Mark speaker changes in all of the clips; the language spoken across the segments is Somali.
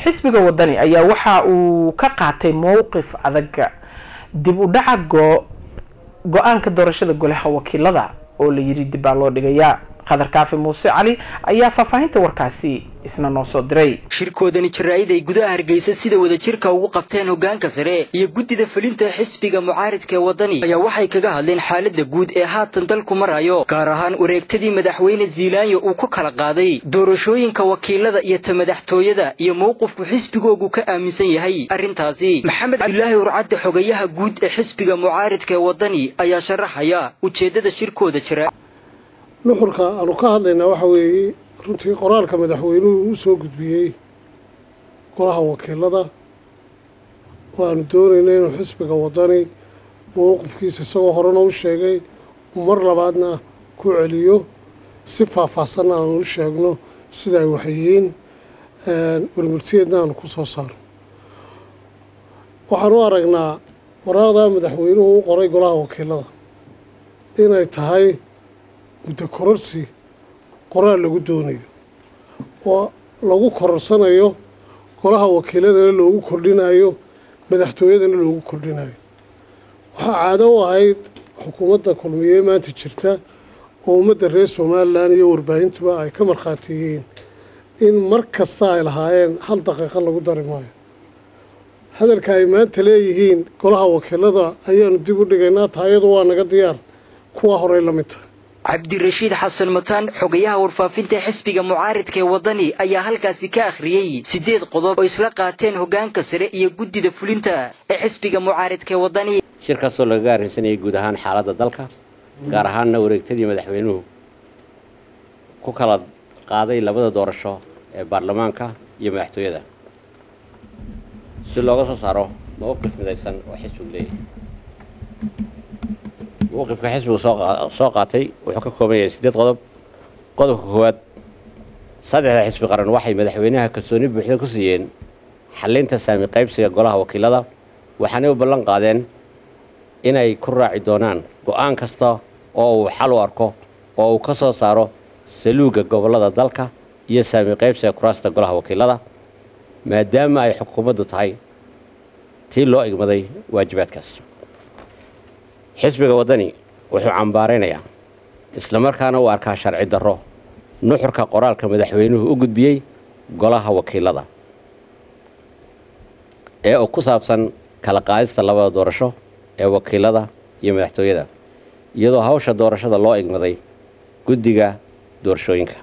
Speaker 1: xisbiga wadani ayaa waxa uu ka qaatay mowqif adag dib u dhaca go-aanka doorashada golaha wakiilada oo la yiri dib baa loo dhigayaa qadar kaafi muuse cali ayaa faahfaahinta warkaasi isna noo soo diray
Speaker 2: shirkoodani jaraa'id ay gudaha hargeysa sida wadajirka ugu qabteen hoggaanka sare iyo guddida fulinta xisbiga mucaaridka ee waddani ayaa waxay kaga hadleen xaaladda guud ee haatan dalku marayo gaar ahaan wareegtadii madaxweyne ziilaanyo uu ku kala qaaday doorashooyinka wakiilada iyo ta madaxtooyada iyo mowqifku xisbigoogu ka aaminsan yahay arrintaasi maxamed cabdilaahi urcadde xogayaha guud ee xisbiga mucaaridka ee waddani ayaa sharaxaya ujeeddada shirkooda jira
Speaker 3: nuxurka aanu ka hadlaynaa waxa weeye runtii qoraalka madaxweynuhu u soo gudbiyey golaha wakiilada oo aanu doonayna inuu xisbiga waddani mowqifkiisa isagoo horena u sheegay mar labaadna ku celiyo si faahfaahsanna aanu u sheegno sida ay waxyihiin warmurtiyeedna aanu ku soo saarno waxaan u aragnaa waraaqda madaxweynuhu u qoray golaha wakiilada inay tahay muddo kororsi qoraal lagu doonayo oo lagu kororsanayo golaha wakiiladana loogu kordhinayo madaxtooyadana loogu kordhinayo waxaa caado u ahayd xukuumadda kulmiye maanta jirta oo ummadda reer somalilan iyo warbaahintuba ay ka markhaati yihiin in mar kasta ay lahaayeen hal daqiiqo lagu dari maayo hadalka ay maanta leeyihiin golaha wakiilada ayaanu dib u dhigaynaa taayadu waa naga diyaar kuwa horey la mid tahay
Speaker 2: cabdirashiid xasan mataan xogayaha warfaafinta xisbiga mucaaridka ee waddani ayaa halkaasi ka akhriyey siddeed qodob oo isla qaateen hoggaanka sare iyo guddida fulinta ee xisbiga mucaaridka ee waddani
Speaker 4: shirkaasoo lagaga arrinsanayay guud ahaan xaaladda dalka gaar ahaanna wareegtadii madaxweynuhu ku kala qaaday labada doorasho ee baarlamaanka iyo madaxtooyada si looga soo saaro mowqif midaysan oo xisbigu leeyahay mowqifka xisbigu soo qaatay wuxuu ka kooban yahay siddeed qodob qodobka koowaad saddexda xisbi qaran waxay madaxweynaha kalsooni buuxda ku siiyeen xallinta saami qaybsiga golaha wakiilada waxaanay u ballan qaadeen inay ku raaci doonaan go'aan kasta oo uu xal u arko oo uu ka soo saaro saluugga gobollada dalka iyo saami qaybsiga kuraasta golaha wakiilada maadaama ay xukuumaddu tahay tii loo igmaday waajibaadkaas xisbiga waddani wuxuu cambaaraynayaa islamarkaana u arkaa sharci darro nuxurka qoraalka madaxweynuhu u gudbiyey golaha wakiilada ee uu ku saabsan kala qaadista labada doorasho ee wakiilada iyo madaxtooyada iyadoo hawsha doorashada loo igmaday guddiga doorashooyinka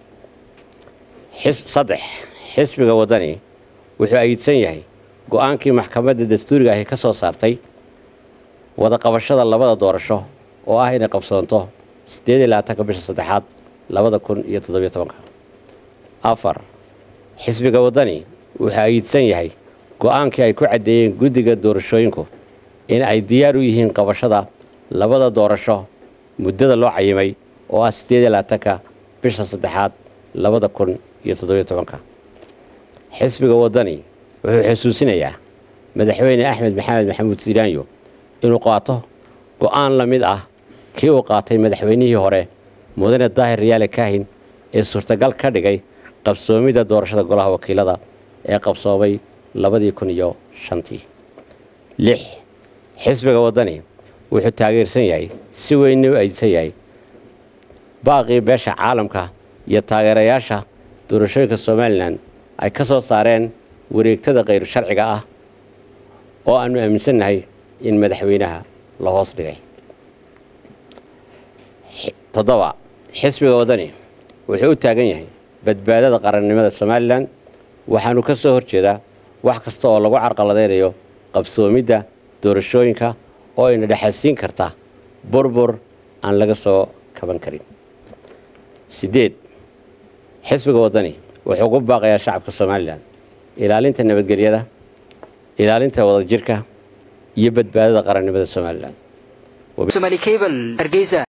Speaker 4: saddex xisbiga waddani wuxuu ayidsan yahay go-aankii maxkamadda dastuuriga ahi ka soo saartay wada qabashada labada doorasho oo ah inay qabsoonto siddeed iyo labaatanka bisha saddexaad labada kun iyo toddobiyo tobanka afar xisbiga waddani wuxuu ayidsan yahay go-aankii ay ku caddeeyeen guddiga doorashooyinku in ay diyaar u yihiin qabashada labada doorasho muddada loo cayimay oo ah siddeed iyo labaatanka bisha saddexaad labada kun iyo toddobiyo tobanka xisbiga waddani wuxuu xusuusinayaa madaxweyne axmed maxamed maxamuud siiraanyo inuu qaato go'aan la mid ah kii uu qaatay madaxweynihii hore mudane daahir riyaale kaahin ee suurtagal ka dhigay qabsoomidda doorashada golaha wakiilada ee qabsoomay labadii kun iyo shantii lix xisbiga waddani wuxuu taageersan yahay si weynna u aydsan yahay baaqii beesha caalamka iyo taageerayaasha doorashooyinka somalilan ay ka soo saareen wareegtada khayru sharciga ah oo aannu aaminsannahay in madaxweynaha la hoos dhigay toddoba xisbiga waddani wuxuu u taagan yahay badbaadada qarannimada somalilan waxaanu ka soo horjeedaa wax kasta oo lagu carqaladaynayo qabsoomidda doorashooyinka oo ayna dhexalsiin karta burbur aan laga soo kaban karin siddeed xisbiga waddani wuxuu ku baaqayaa shacabka somalilan ilaalinta nabadgelyada ilaalinta wadajirka iyo badbaadada qarannimada somalilan